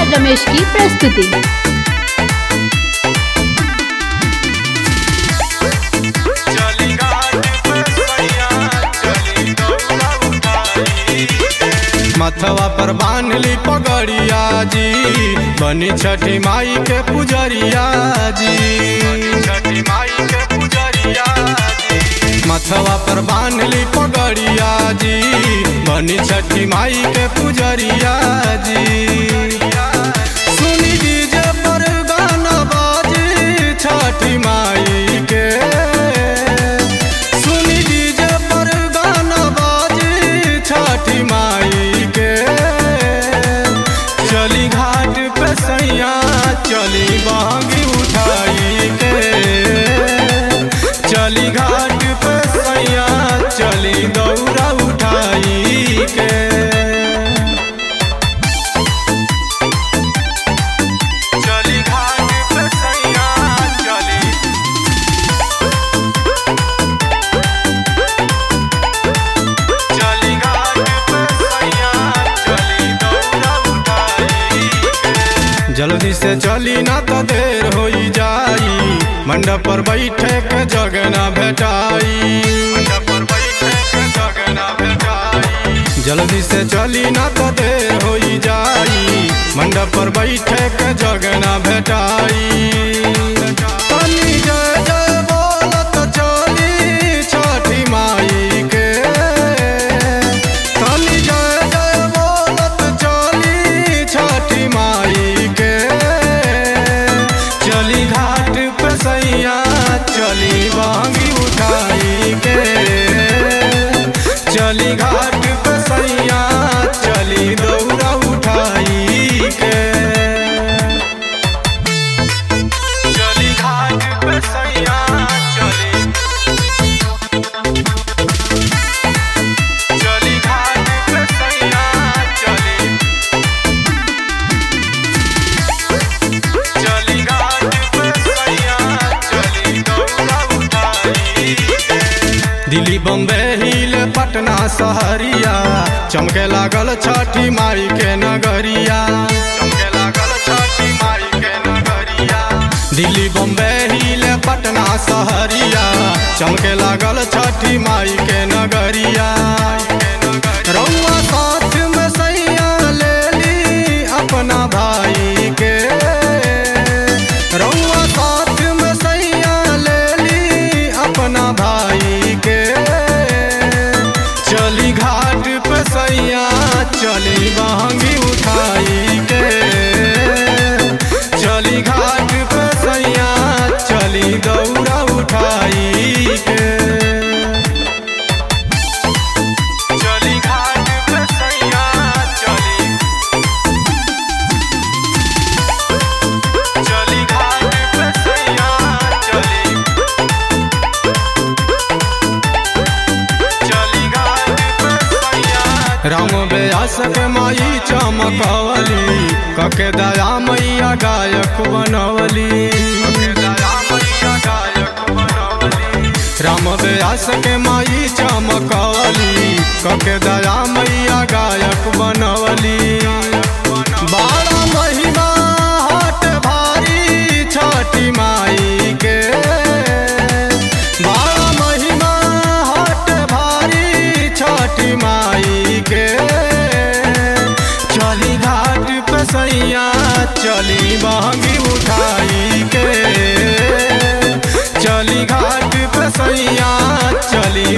रमेश की प्रस्तुति चली घाट पे सैया चली दौड़ा उठाई मथवा पर बांधली पगड़िया जी बनी छठी माई के पुजरिया जी छठी माई के पुजरिया जी मथवा पर बांधली पगड़िया जी बनी छठी माई के पुजरिया जी सुनी डीजे पर गाना बाजी छठी माई के सुनी डीजे पर गाना बाजी छठी माई के चली घाट पे सैया चली बांगी उठाई के चली घाट पे सैया चली दौड़ा उठाई के चली घाट पे सैया चली चली घाट पे सैया चली दौड़ा उठाई जल्दी से चली ना तो देर होई जाई मंडप पर बैठे के जगह ना भेटाई मंडप पर बैठे के जगह ना भेटाई जल्दी से चली ना तो देर होई जाई मंडप पर बैठे के जगह ना भेटाई तनी जय जय बोलत चली छठी माई के तनी जय जय बोलत चली छठी माई के चली घाट पे सैया चली बांगी उठाई के चली घाट पे सैया चली दौड़ा उठाई के चली घाट पे सैया चली चली घाट पे सैया चली चली घाट पे सैया चली दौड़ा उठाई दिल्ली बम्बे हिल पटना सहरिया चमके लागल छठी माई के नगरिया चमके लागल छठी माई के नगरिया दिल्ली बम्बे हिल पटना सहरिया चमके लागल छठी माई के नगरिया रउआ साथ में सैया ले ली अपना भाई के रउआ साथ में सैया ले ली अपना भाई के चली घाट पे सैया चली बहंगी उठाई के चली घाट पे सैया चली दौड़ा उठाई के चली घाट पे सैया चली चली घाट पे सैया चली चली घाट पे सैया राम व्यास के माई चमकवली कके दया मैया गायक बनवली कके दया मैया गायक बनवली राम व्यास के माई चमकवली कके दया मैया गायक बनवली बारह महिमा हट भारी छठी माई के बारह महिमा हट भारी छठी माई के चली घाट पे सैया चली बहंगी उठाई के चली घाट पे सैया चली